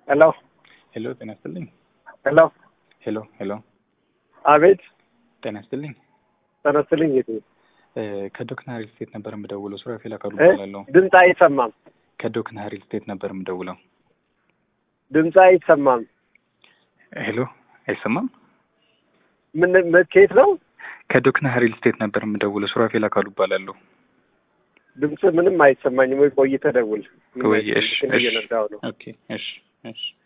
ሄሎ ሄሎ ጤና ይስጥልኝ። ሄሎ ሄሎ ሄሎ አቤት ጤና ይስጥልኝ። ተነስልኝ ጌቴ እ ከዶክና ሪል ስቴት ነበር የምደውለው። ሱራፌል አካሉ እ? እባላለሁ። ድምፅ አይሰማም ከዶክና ሪል ስቴት ነበር የምደውለው። ድምፅ አይሰማም ሄሎ አይሰማም? ምን መቼት ነው ከዶክና ሪል ስቴት ነበር የምደውለው። ሱራፌል አካሉ እባላለሁ። ድምፅ ምንም አይሰማኝም ወይ ቆይተህ ደውል ምንም ወይ አይሰማኝም። እሺ መኪና እሺ እየነዳሁ ነው ኦኬ እሺ እሺ